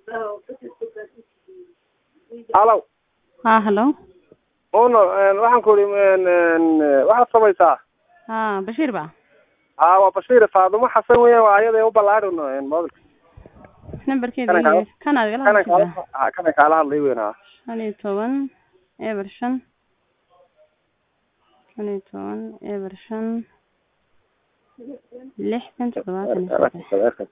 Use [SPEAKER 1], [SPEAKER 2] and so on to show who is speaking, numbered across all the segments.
[SPEAKER 1] halow
[SPEAKER 2] ha hallo
[SPEAKER 1] uno waxaan ku ihi waxaad samaysaa
[SPEAKER 2] ha bashiir ba
[SPEAKER 1] ha waa bashiir faadumo xasan weya waa ayada u ballaadhino mobilka
[SPEAKER 2] nambarkeeda
[SPEAKER 1] Kana kaala-
[SPEAKER 2] iyo- kan aad igala
[SPEAKER 1] kana kaala
[SPEAKER 2] hadlaysaa
[SPEAKER 1] ha, kana kaala hadlay weyn ha
[SPEAKER 2] shan iyo toban eber shan shan iyo toban eber shan lixdan toddobaatan iyo saddex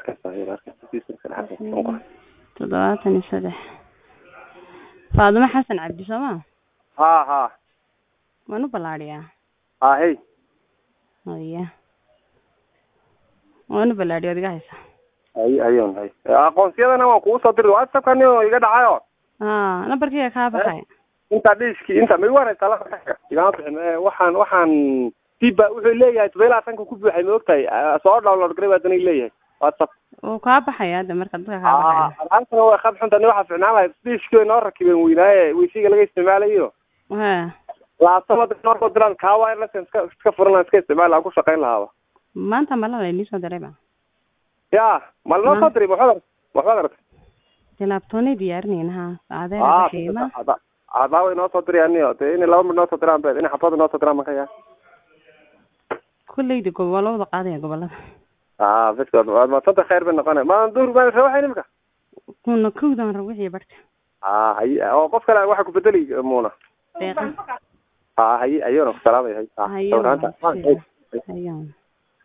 [SPEAKER 2] toddobaatan iyo saddex faadumo xasan cabdi soo ma
[SPEAKER 1] ha ha
[SPEAKER 2] waan u ballaadhiyaa
[SPEAKER 1] ha hey
[SPEAKER 2] haya waan u ballaadhiya od iga haysa
[SPEAKER 1] hay hayon hay aqoonsiyadana waan kugu soo diri whatsappkani oo iga dhacayo
[SPEAKER 2] ha nambarkiiga kaa baxay
[SPEAKER 1] inta dhiiski inta ma waraysa laa igama bixin Eh, waxaan waxaan diba wuxuu leeyahay todoba iyo labaatanka ku buuxay ma ogtahay Ah, soo download garay baa dana leeyahay whatsapp
[SPEAKER 2] wuu kaa baxaya hadda marka dadka kaa baxaya
[SPEAKER 1] alaabtana way khad xunta ni waxaa ficnaan lahayd dhiishkii noo rakibeen weynaaye weysiga laga isticmaalayo
[SPEAKER 2] ha
[SPEAKER 1] laabtamada noo soo diraan kaa wireless iska iska furan lahaa iska isticmaal lahaa ku shaqayn lahaaba
[SPEAKER 2] maanta malala inii soo diray ba
[SPEAKER 1] ya mal noo
[SPEAKER 2] Ma-
[SPEAKER 1] soo diray waxbaad aragtay waxbaad aragtay
[SPEAKER 2] dee laabtoonay diyaarinayna ha adeer
[SPEAKER 1] Ah,
[SPEAKER 2] qiima
[SPEAKER 1] ada adaa way noo soo dirayaniyo dee inay laba mid noo soo diraan beed inay xabada noo soo diraan maka yaa
[SPEAKER 2] kulleyda gob waa la wada qaadaya gobolada
[SPEAKER 1] ah biskood waad madsanta khayr bay noqonay ma duhur baan rawaxay nimka
[SPEAKER 2] kuna kowdan rab wixii barhka
[SPEAKER 1] ah hay oo qof kale waxa ku bedeli muuna
[SPEAKER 2] deeqa
[SPEAKER 1] ah hay ayona ku salaamay hay ah
[SPEAKER 2] hayo
[SPEAKER 1] sawiraanta. Ah, hay.
[SPEAKER 2] hayo